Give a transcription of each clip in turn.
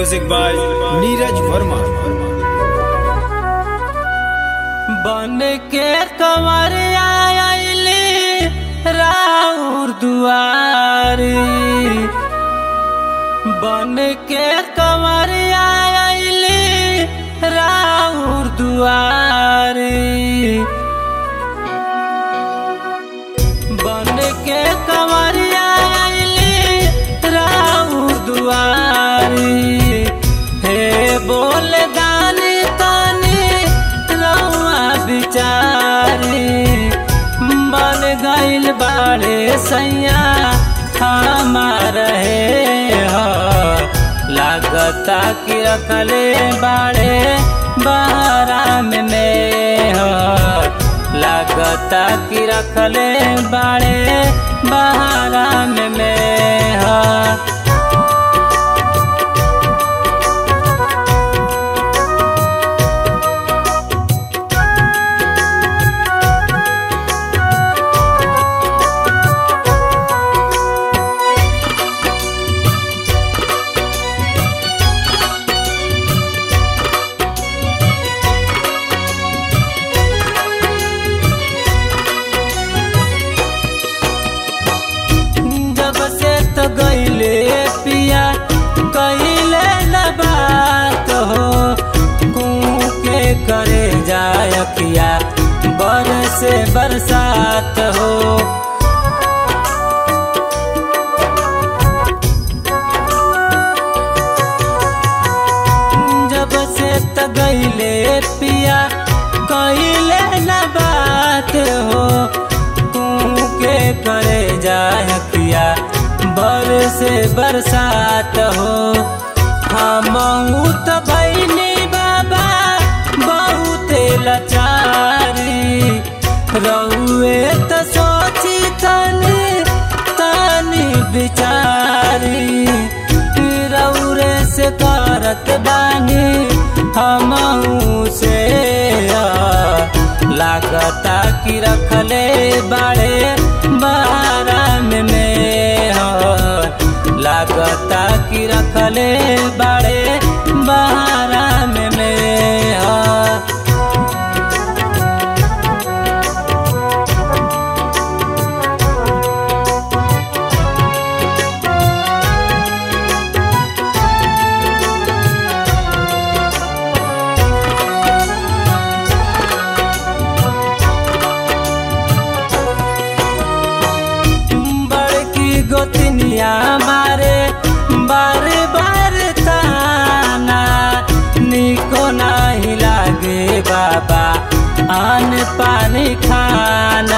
music by Neeraj Verma बन के कंवरिया आइली राउर दुआरी बन के कंवरिया आइली राउर दुआरी बन के कंवरिया आइली राउर दुआरी हे बोल दानी तानी रउआ बिचारी बन गइल बाड़े सैया हमार हे हो लागता कि रखले बाड़े बाराम में हो लागता कि रखले बाड़े बाराम में हो जब से तो गईले पिया कहिले न बात हो कू के करे जाय किया बरस बरसात हो जब से तो गईले पिया कहिले न बात हो तू के करे जाय किया बरस बरसात हो हम तो भैनी बाबा बहुत लाचारी रउए तो सोची तनी तनी बिचारी रउरे से करत बानी हम से लागता कि रखले बाड़े बाराम में हो लागता कि रखले बाड़े बाराम में हो बड़की गोतनिया मारे बार बार ताना निको नहीं लागे बाबा अन पानी खाना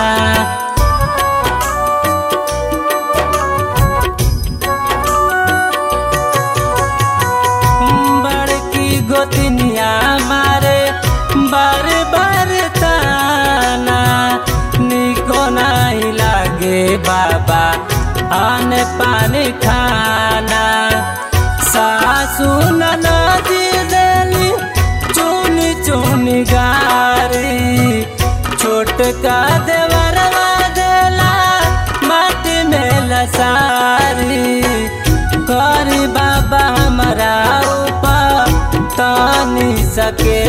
बड़की गोतनिया मारे बार बार ताना निको नहीं लागे बाबा अन पानी खाना सासू नदी देली चुनी चुनी गारी छोटका देवरवा देला माटी में लसारी करी बाबा हमारा ऊपर तानी सके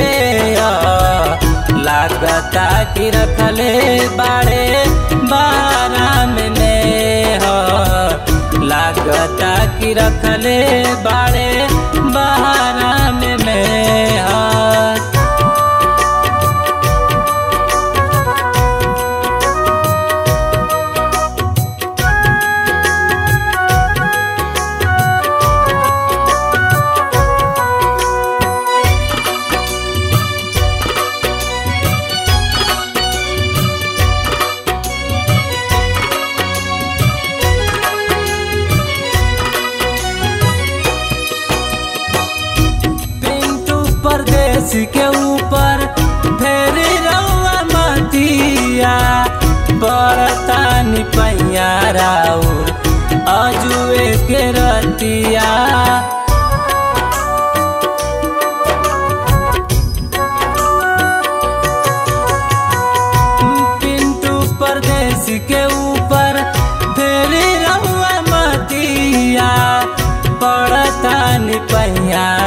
लागता कि रखले बाड़े बाराम में हो लागता कि रखले बाड़े बाराम में हो पिंटू परदेश के ऊपर फेरी रउआ मतिया बरतानी पैया राउर अजुए के रतिया पिंटू परदेश के ऊपर फेरी रहुआ मतिया पड़तानी पहिया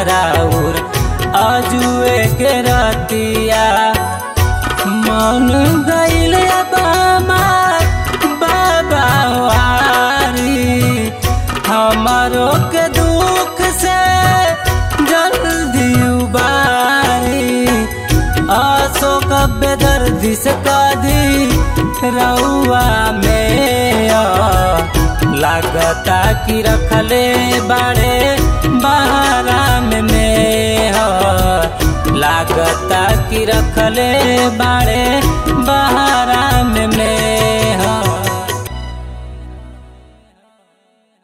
के रतिया मन गईल बामा बाबा वारी हमारो के दुख से जल्दी उबारी अशोक बेदर्दी से कदी रउआ में आ, लागता कि रखले बाड़े बहराम में ह लागता कि रखले बाड़े बहराम में ह